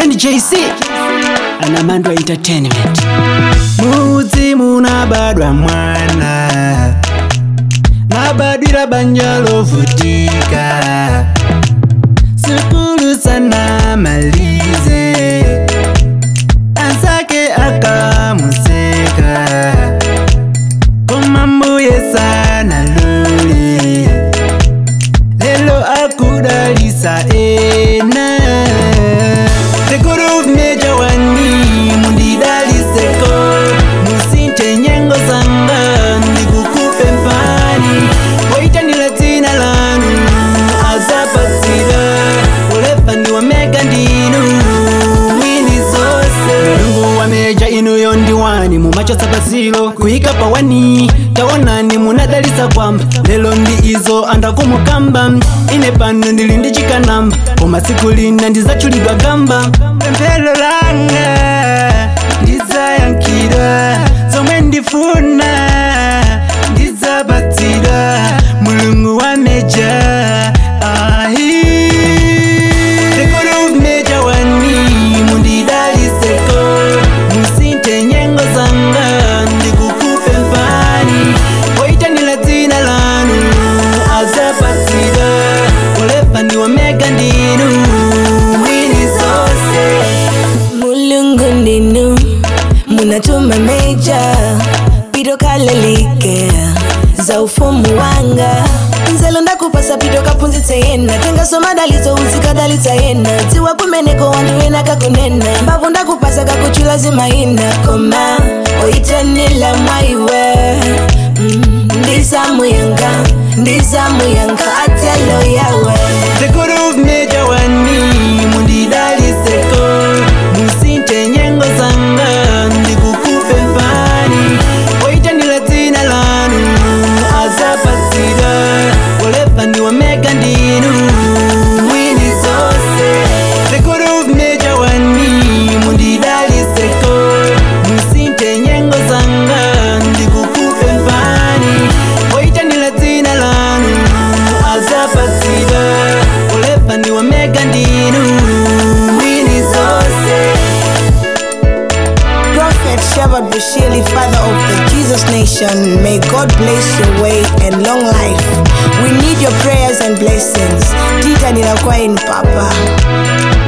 ndi jc anamandwa entertainment mudzi munabadwa mwana nabadwira banja lovutika sukulu sana malize ansake akamuseka koma mbuye sana luli lelo akudalisa ena tekuru meja wani mundidaliseko musinte nyengo zanga ndikukupe mpani waitanila dzina lanu azapatsira ulefa ndi wamega ndinu mwini zose mulungu wameja inuyo ndi wani mumachosa pasilo kuyika pawani taonani munadalisa kwamba lelo ndi izo andakumukamba ine pano ndili ndi chikanamba koma siku lina ndizachulidwa gamba pemphero langa ndizayankhidwa zomwe ndifuna ndizapatsidwa mulungu wameja ahi tekolo meja wani mundidaliseko musinte nyengo zanga ndikukupe mpani waitanila dzina lanu azapatsidwa ulefa ndi wamega ndinu mwini zose mulungu ndinu munatuma meja pito kalalike za ufumu wanga nzelo ndakupasa pito kapunzitse yena tengasoma dalitso uzikadalitsa yena dziwa kumeneko wandu wena kakunena mbavu ndakupasa kakuchula zimayina koma oyitanila mwaiwe mm, ndizamuyanga ndizamuyanga atelo yawe tekuru meja wani mundidaliseko musinte nyengo zanga ndikukupe mpani waitanila dzina lanu azapatsidwa ulefa ndi wamega ndinu mwini zose tekuru meja wani mundidaliseko musinte nyengo zanga ndikukupe mpani waitanila dzina lanu azapatsidwa ulefa ndi wamega ndinu mwini zose Prophet Shabbat Bushili, father of the Jesus Nation, may God bless your way and long life. We need your prayers and blessings. Tita ninakuwa in Papa.